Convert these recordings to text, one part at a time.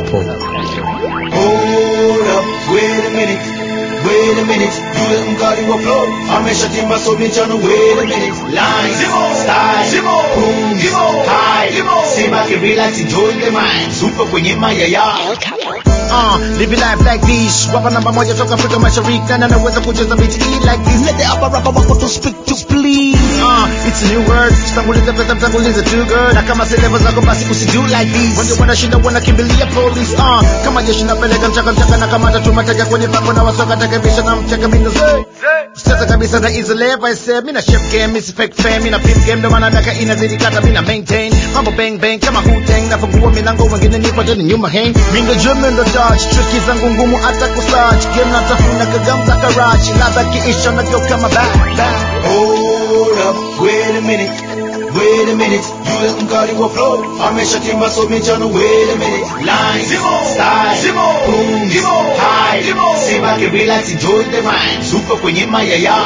hapo Hold up, wait a minute, wait a minute. Yule mkali wa flow ameshatimba so michano. Wait a minute, lines, style, boom, high. Sema ke relax, enjoy the mind. Super kwenye maya ya. Uh, living life like this Wapa namba moja toka Afrika Mashariki Na naweza kucheza beat hii like this Let the upper rapper wako to speak to please uh, It's a new word Tanguliza pesa mtanguliza too good Na kama si level zako basi usido like this Wengi wanashinda wanakimbilia police uh, Kama jeshi napeleka mchaka mchaka Na kama tatu mateka kwenye papo Na wasoka takabisha na mchaka mino zee Sasa kabisa na easy life I say Mina chef game, misi fake fame Mina pimp game, ndo maana daka inazidi kata Mina maintain, mambo bang bang Kama Wu-Tang, nafungua milango Wengine nipo tena nyuma hang Mindo jume ndo touch Tricky zangu ngumu hata kusearch Game natafuna kagamza karachi Ladha kiisha na geuka kama back back Hold up, wait a minute, wait a minute. Yule mkali wa flow ameshatimba so michano. Wait a minute, lines, style, boom, high. Sema ke relax, enjoy the mind. Super kwenye maya ya.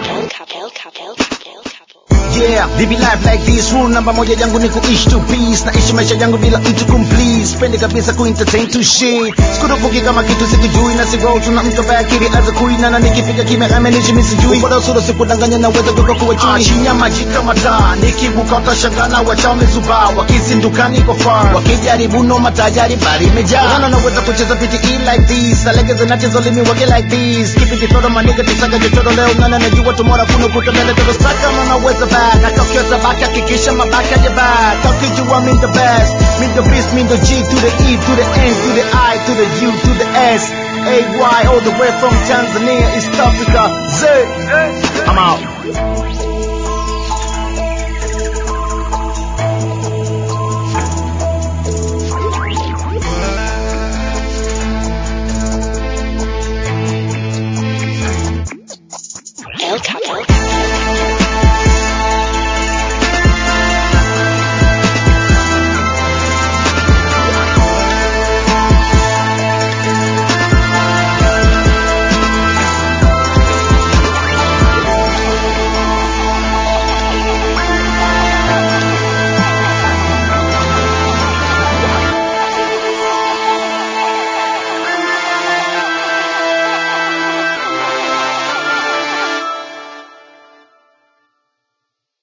Yeah, live life like this Rule namba moja yangu ni kuishi to peace Naishi maisha yangu bila mtu kumplease Spendi kabisa kuentertain to shit Sikurupuki kama kitu sikijui Na sigo tuna mtu ambaye akili aza kuina Na nikipiga kimya amenishi misijui Bora usuro sikudanganya na uweza kuko kuwa chui Chinya maji kama taa Nikibuka utashangana wachao mezubaa Wakizinduka niko far Wakijaribu no matajari bari imejaa Nana naweza kucheza piti hii like this Alegeze nachezo limi wage like this Keep it kitoto maniga tisaka jitoto leo Nana najua tomorrow kuna kuta mbele Todo staka na naweza back Natokiota back hakikisha mabaka ya back Kakijua mean the best Mean the beast, mean the G to the E to the N to the I to the U to the S AY all the way from Tanzania, East Africa Z I'm out